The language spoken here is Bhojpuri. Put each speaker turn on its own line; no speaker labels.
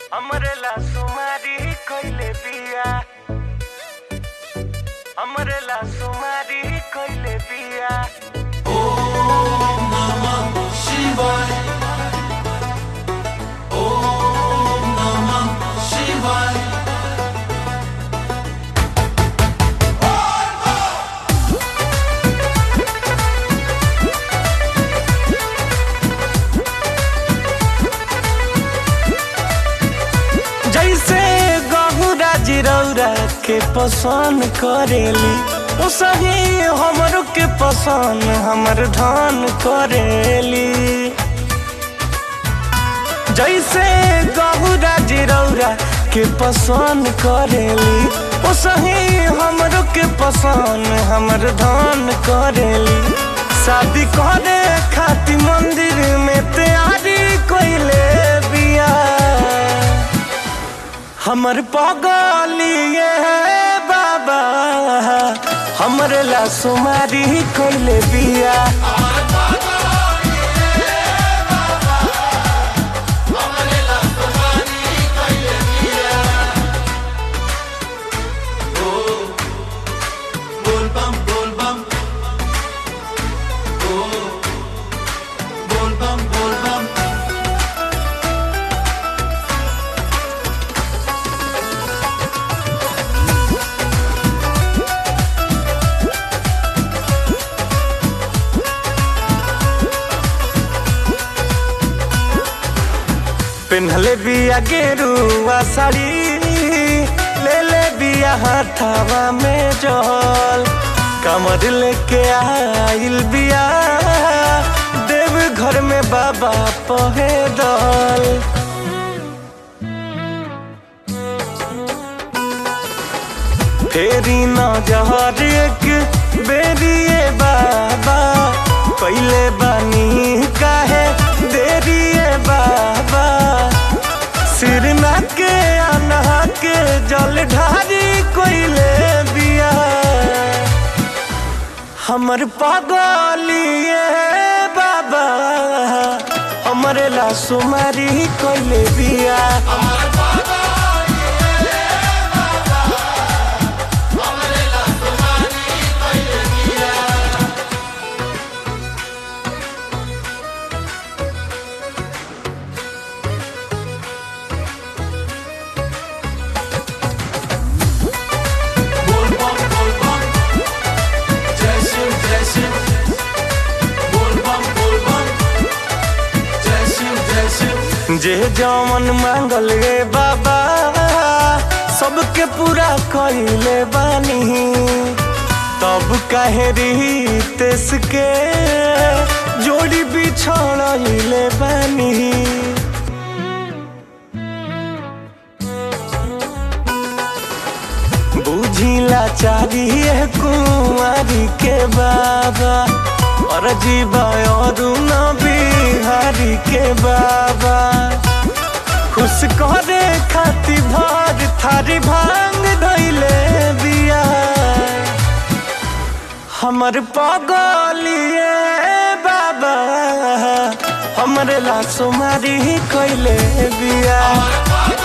हमरे ला सुमारी कइले बिया हमरे ला सुमारी कइले बिया
शिवाय ओम नमः शिवाय
जैसे गहुरा जिरौरा के पसंद करेली उसही हमरो के पसंद हमर धान करेली जैसे गहुरा जिरौरा के पसंद करेली उसही हमरो के पसंद हमर धान करेली शादी करे खाती मंदिर में तैयारी कइले बिया हमर पगलिए बाबा हमर ला सुमारी कइले बिया
बोल बम बोल बम ओ बोल बम बोल बम
पेन्हले बिया गेरुआ साड़ी ले ले बिया हाथावा में जल कमर लेके आइल बिया देव घर में बाबा पहे दल फेरी न जहर एक बेरिए बाबा पहले बानी काहे देरिए बाबा सिर ना के आना के जल ढारी कोइले बिया हमर पागलिए बाबा हमरे ला सुमारी कोइले बिया
बोल बम बोल बम जय शिव जय शिव बोल बम बोल बम जय शिव जय शिव
जे जमन मांगल रे बाबा सबके पूरा कइले बानी तब काहे रीतेस के जोड़ी बिछड़ले बानी बुझिला चाहिए कुंवारी के बाबा और जीवा और न बिहारी के बाबा खुश करे खाती भर थारी भांग धैले बिया हमर पगलिए बाबा हमरे ला सुमारी कइले बिया